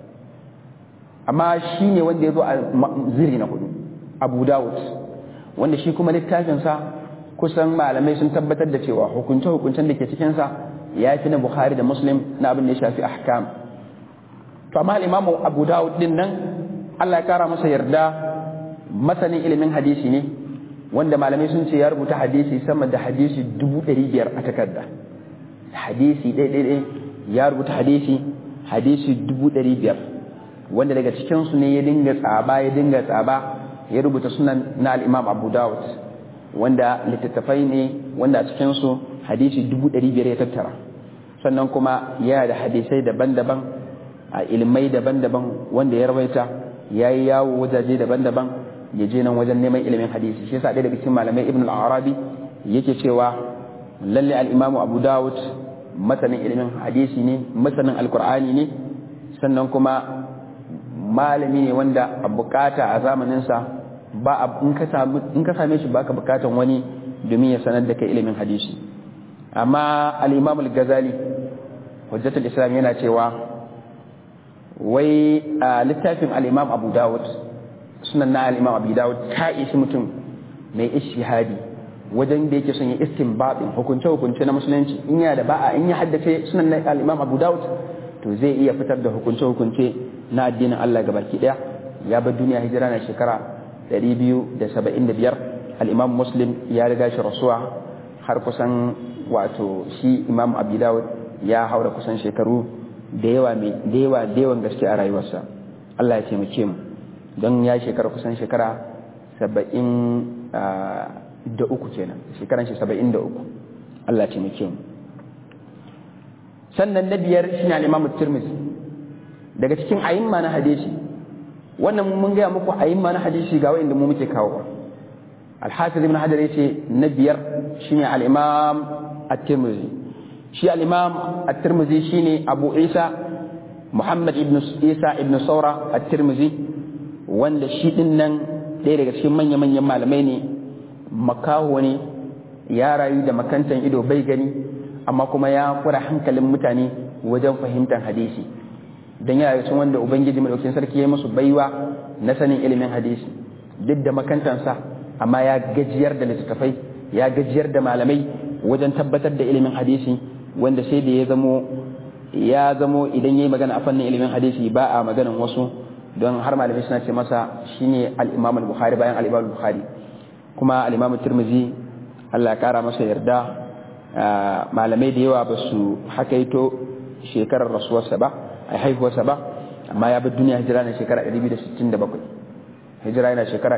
amma shi ne wanda ya zo a ziri na hudu abu dawud wanda shi kuma littafinsa kusan malamai sun tabbatar da cewa hukunce-hukuncen da ke cikinsa ya fi na bukhari da muslim na abin da ya shafi ahkam to amma al'imam abu dawud din nan allah ya kara masa yarda masanin ilimin hadisi ne wanda malamai sun ce ya rubuta hadisi sama da hadisi dubu ɗari biyar a takarda hadisi ɗaiɗaiɗai ya rubuta hadisi hadisi dubu ɗari biyar wanda daga cikinsu ne ya dinga tsaba ya dinga tsaba ya rubuta sunan na al'imam abu dawud wanda littattafai ne wanda a cikinsu hadisi dubu ɗari biyar ya tattara sannan kuma yana da hadisai daban-daban a ilmai daban-daban wanda ya rawaita ya yi yawo wajaje daban-daban ya je nan wajen neman ilimin hadisi shi yasa ɗaya daga cikin malamai ibn al-arabi yake cewa lalle al-imamu abu dawud masanin ilimin hadisi ne masanin alkur'ani ne sannan kuma malami ne wanda a bukata a zamaninsa ba in ka same shi baka bukatan wani domin ya sanar da kai ilimin hadisi amma al-imam al-ghazali hujjatul islam yana cewa wai a littafin al-imam abu dawud sunan na al-imam abu dawud ta isi mutum mai ishihadi wajen da yake son ya istinbatin hukunce hukunce na musulunci in ya da ba'a in ya haddace sunan na al-imam abu dawud to zai iya fitar da hukunce hukunce na addinin Allah gabaki daya ya bar duniya hijira na shekara 275 al-imam muslim ya riga shi rasuwa har kusan wato shi imam abu dawud ya haura kusan shekaru da yawa mai da yawa da yawan gaske a rayuwarsa Allah ya taimake mu don ya shekara kusan shekara saba'in da uku kenan shekaran shi saba'in da uku Allah ya taimake mu sannan na biyar shine al-imam tirmidhi daga cikin ayimma na hadisi wannan mun gaya muku ayimma na hadisi ga wanda mu muke kawo al-hafiz ibn hajar yace na biyar shine al-imam at-tirmidhi shi al-imam at-tirmidhi shine abu isa muhammad ibn isa ibn saura at-tirmidhi wanda shi din nan ɗaya daga cikin manya-manyan malamai ne makaho ne ya rayu da makantan ido bai gani amma kuma ya kura hankalin mutane wajen fahimtar hadisi don yana cikin wanda ubangiji madaukin sarki ya musu baiwa na sanin ilimin hadisi duk da makantansa amma ya gajiyar da littattafai ya gajiyar da malamai wajen tabbatar da ilimin hadisi wanda sai da ya zamo ya zamo idan yayi magana a fannin ilimin hadisi ba a maganan wasu don har malamai suna ce masa shine al-Imam al-Bukhari bayan al-Imam al-Bukhari kuma al-Imam Tirmidhi Allah ya kara masa yarda malamai da yawa ba su hakaito shekarar rasuwarsa ba a haihuwarsa ba amma ya bi duniya hijira na shekara 267 hijira yana shekara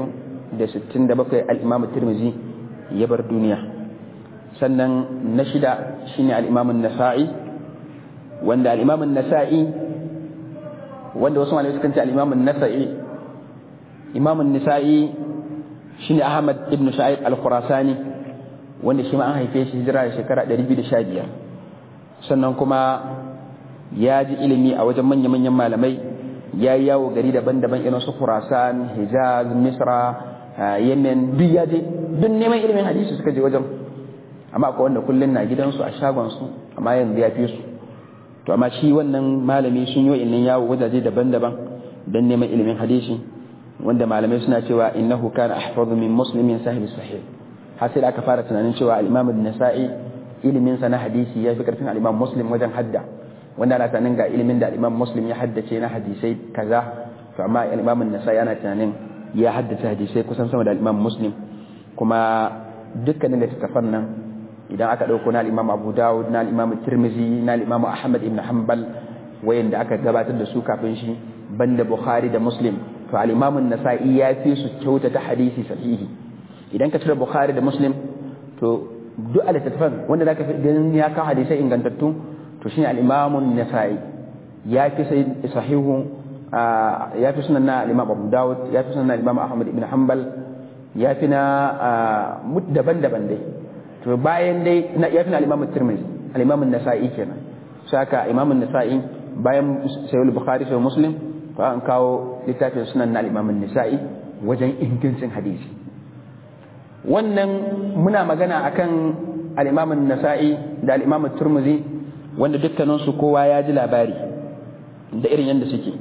267 al-Imam Tirmidhi ya bar duniya sannan na shida shine al-Imam an-Nasa'i wanda al-Imam an-Nasa'i wanda wasu malamai sukan ce al-Imam an-Nasa'i Imam an-Nasa'i shine Ahmad ibn Sa'id al-Khurasani wanda shi ma an haife shi hijira da shekara 215 sannan kuma ya ji ilimi a wajen manya-manyan malamai ya yi yawo gari daban-daban irin su Khurasan Hijaz Misra Yemen duk ya je duk neman ilimin hadisi suka je wajen amma akwai wanda kullun na gidansu a shagon su amma yanzu ya fi su to amma shi wannan malami sun yi ilmin yawo wajaje daban-daban don neman ilimin hadisi wanda malamai suna cewa innahu kana ahfazu min muslimin sahibi sahih har sai da aka fara tunanin cewa al-imam an-nasa'i ilimin sa na hadisi ya fi karfin al-imam muslim wajen hadda wanda ana tunanin ga ilimin da al-imam muslim ya haddace na hadisai kaza to amma al-imam an-nasa'i ana tunanin ya haddace hadisai kusan sama da al-imam muslim kuma dukkanin littattafan nan idan aka dauko na al-imam abu dawud na al-imam tirmizi na al-imam ahmad ibn hanbal wayanda aka gabatar da su kafin shi banda bukhari da muslim to al-imam an-nasa'i ya fi su kyautata hadisi sahihi idan ka cire bukhari da muslim to duk al-littattafan wanda zaka fi ganin ya kawo hadisai ingantattu to shine al-imam an-nasa'i ya fi sahihu ya fi sunan na al-imam abu dawud ya fi sunan na al-imam ahmad ibn hanbal ya fi na daban-daban dai to bayan dai ya fi na al-imam tirmidhi al-imam an-nasa'i kenan saka imam an-nasa'i bayan sahih bukhari sahih muslim to an kawo littafin sunan na al-imam an-nasa'i wajen ingancin hadisi wannan muna magana akan al-imam an-nasa'i da al-imam at-tirmidhi wanda dukkanin su kowa ya ji labari da irin yanda suke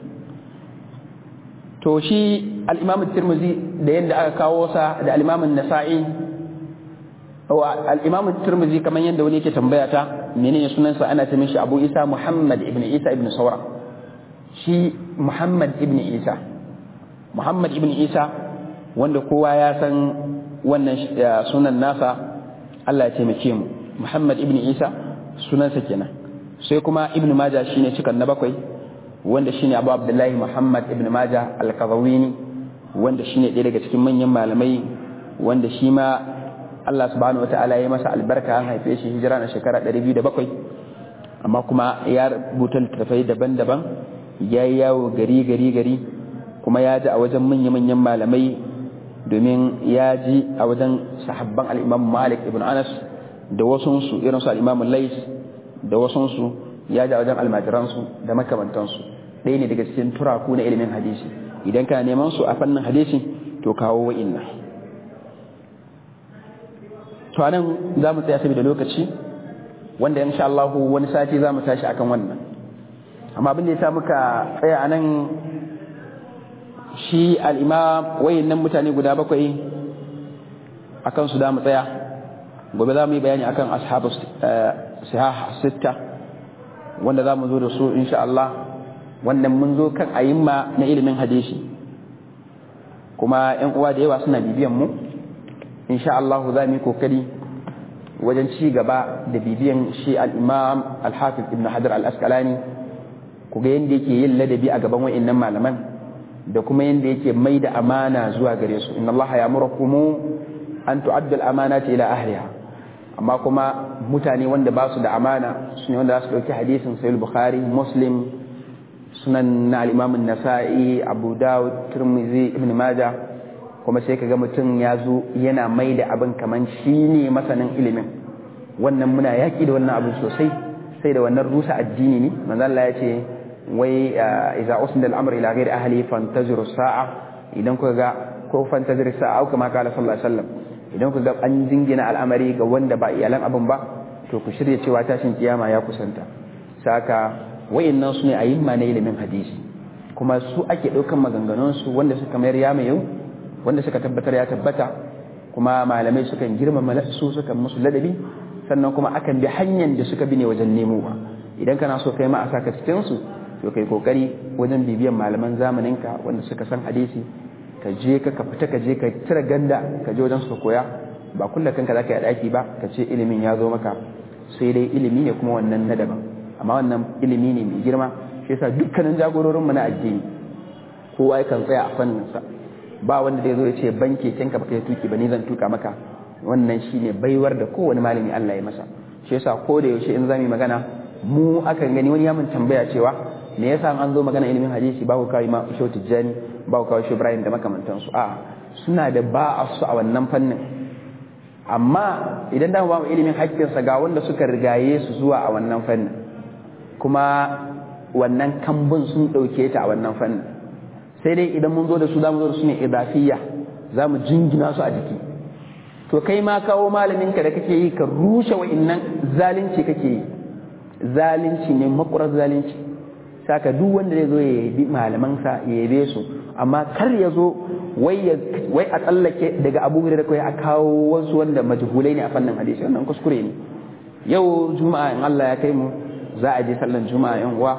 to shi al-imam at-tirmidhi da yanda aka kawo sa da al-imam an-nasa'i wa al-imam at-tirmidhi kaman yanda wani yake tambaya ta menene sunansa ana ta mishi Abu Isa Muhammad ibn Isa ibn Sawra shi Muhammad ibn Isa Muhammad ibn Isa wanda kowa ya san wannan sunan nasa Allah ya taimake mu Muhammad ibn Isa sunansa kenan sai kuma Ibn Majah shine cikan na bakwai wanda shine Abu Abdullahi Muhammad ibn Majah al-Qazawini wanda shine ɗaya daga cikin manyan malamai wanda shi ma Allah subhanahu wataala ya masa albarka an haife shi hijira na shekara 207 amma kuma ya rubuta littattafai daban-daban ya yi yawo gari gari gari kuma ya ji a wajen manya-manyan malamai domin ya ji a wajen sahabban al'imam malik ibn anas da wasunsu irinsu al'imamun lais da wasunsu ya ji a wajen almajiransu da makamantansu ɗaya ne daga cikin turaku na ilimin hadisi idan kana neman su a fannin hadisi to kawo wa'inna to anan za mu tsaya saboda lokaci wanda insha Allah wani sati za mu tashi akan wannan amma abin da ya sa muka tsaya anan shi al'imam wayannan mutane guda bakwai akan su da mu tsaya gobe za mu yi bayani akan ashabu sihah sitta wanda za mu zo da su insha Allah wannan mun zo kan ayimma na ilimin hadisi kuma yan uwa da yawa suna bibiyan mu insha Allah za mu yi kokari wajen ci gaba da bibiyan shi al-imam al-hafiz ibn hajar al-asqalani ku ga yanda yake yin ladabi a gaban wayannan malaman da kuma yanda yake mai da amana zuwa gare su inna Allah ya'murukum an tu'addu al-amanati ila ahliha amma kuma mutane wanda ba su da amana su ne wanda za su ɗauki hadisin sayul bukhari muslim sunan na al'imamin nasa'i abu dawud turmizi ibn maja kuma sai kaga mutum ya zo yana mai da abin kaman shi ne masanin ilimin wannan muna yaƙi da wannan abin sosai sai da wannan rusa addini ne manzo Allah ya ce wai idza usnida al-amr ila ghairi ahli fantaziru sa'a idan kuka ga ko fantaziru sa'a kuma kala sallallahu alaihi wasallam idan ku ga an jingina al'amari ga wanda ba iyalan abin ba to ku shirya cewa tashin kiyama ya kusanta saka wayannan su ne a yin na ilimin hadisi kuma su ake ɗaukan maganganun su wanda suka mayar ya mai yau wanda suka tabbatar ya tabbata kuma malamai sukan girmama su sukan musu ladabi sannan kuma akan bi hanyar da suka bi ne wajen nemowa idan kana so kai ma a saka cikin su to kai kokari wajen bibiyan malaman zamaninka wanda suka san hadisi ka je ka ka fita ka je ka cire ganda ka je wajen su koya ba kullum kanka zaka yi daki ba ka ce ilimin ya zo maka sai dai ilimi ne kuma wannan na daban amma wannan ilimi ne mai girma shi yasa dukkanin jagororin mu na addini kowa yakan tsaya a fannin sa ba wanda zai zo ya ce banke kinka baka yi tuki ba ni zan tuka maka wannan shine baiwar da kowane malami Allah ya masa shi yasa ko da yaushe in zamu magana mu akan gani wani ya mun tambaya cewa me yasa an zo magana ilimin hadisi ba ku kawai ma shi tijjani ba ku kawai shi Ibrahim da makamantansu a suna da ba a su a wannan fannin amma idan da ba mu ilimin haƙƙinsa ga wanda suka rigaye su zuwa a wannan fannin kuma wannan kambun sun ɗauke ta a wannan fannin sai dai idan mun zo da su za mu zo da su ne idafiyya za mu jingina su a jiki to kai ma kawo malaminka da kake yi ka rushe wa'innan zalunci kake yi zalunci ne makurar zalunci saka duk wanda zai zo ya yabi malamansa ya yabe su amma kar ya zo wai a tsallake daga abu da kai a kawo wasu wanda majhulai ne a fannin hadisi wannan kuskure ne yau juma'a in Allah ya kai mu za a je sallan juma'a yan uwa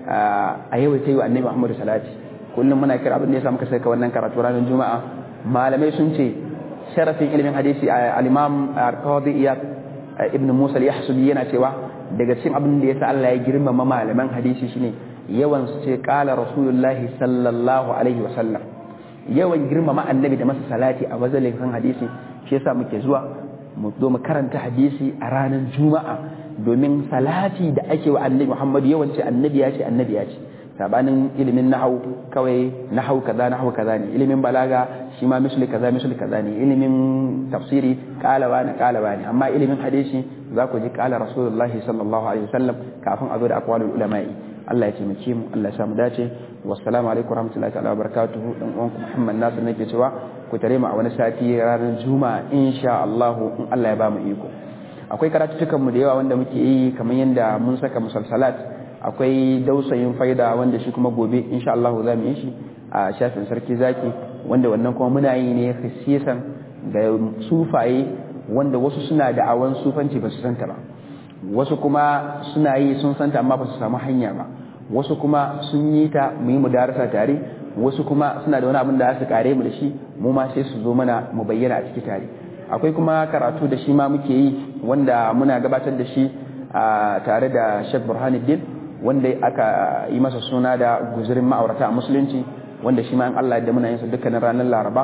a yau ta yi wa annabi Muhammadu salati kullum muna kira abin da ya sa muka saka wannan karatu ranar juma'a malamai sun ce sharafin ilimin hadisi al-imam al-qadi iyad ibn musa al-yahsubi yana cewa daga cikin abin da yasa Allah ya girmama malaman hadisi shine yawan su ce qala rasulullahi sallallahu alaihi wa sallam yawan girmama annabi da masa salati a wazalin kan hadisi shi yasa muke zuwa mu zo mu karanta hadisi a ranar juma'a domin salati da ake wa annabi Muhammad yawan ce annabi ya ce annabi ya ce sabanin ilimin nahau kawai nahau kaza nahau kaza ne ilimin balaga shi ma misli kaza misli kaza ne ilimin tafsiri kalawa ne kalawa ne amma ilimin hadisi za ku ji kala rasulullahi sallallahu alaihi wasallam kafin a zo da aqwalul ulama'i Allah ya taimake mu Allah ya samu dace wassalamu alaikum warahmatullahi ta'ala wabarakatuh dan uwanku Muhammad Nasir nake cewa ku tare mu a wani sati ranar juma'a insha Allah in Allah ya ba mu iko akwai karatutukan mu da yawa wanda muke yi kamar yanda mun saka musalsalat akwai dausayin faida wanda shi kuma gobe insha Allah za mu yi shi a shafin sarki zaki wanda wannan kuma muna yi ne khasisan ga sufaye wanda wasu suna da awan sufanci ba su santa ba wasu kuma suna yi sun santa amma ba su samu hanya ba wasu kuma sun yi ta mu yi mudarasa tare wasu kuma suna da wani abin da za su kare mu da shi mu ma sai su zo mana mu bayyana a ciki tare akwai kuma karatu da shi ma muke yi wanda muna gabatar da shi tare da Sheikh Burhanuddin wanda aka yi masa suna da guzurin ma'aurata a musulunci wanda shi ma in Allah da muna yin sa dukkanin ranar Laraba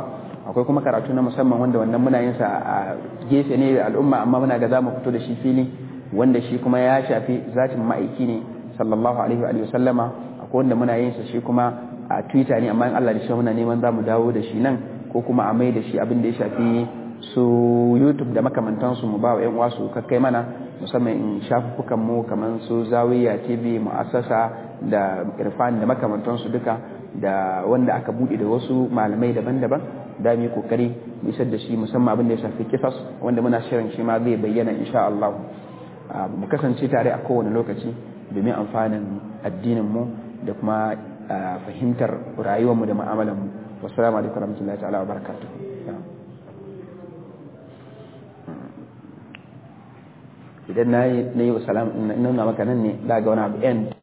akwai kuma karatu na musamman wanda wannan muna yin sa a gefe ne da al'umma amma muna ga zamu fito da shi fili wanda shi kuma ya shafi zatin ma'aiki ne sallallahu alaihi wa sallama akwai wanda muna yin sa shi kuma a twitter ne amma in Allah da shi muna neman zamu dawo da shi nan ko kuma a mai da shi abin da ya shafi su youtube da makamantansu mu ba wa yan wasu kakkai mana musamman in shafukan mu kamar su zawiya tv mu'assasa da irfan da makamantansu duka da wanda aka bude da wasu malamai daban-daban da mu yi kokari mu isar da shi musamman abin da ya shafi kisas wanda muna shirin shi ma zai bayyana insha Allah mu kasance tare a kowane lokaci domin amfanin addinin mu da kuma fahimtar rayuwar mu da mu'amalar mu wassalamu alaikum warahmatullahi ta'ala wa barakatuh idan na yi wa salam nuna maka nan ne za ga wani abu end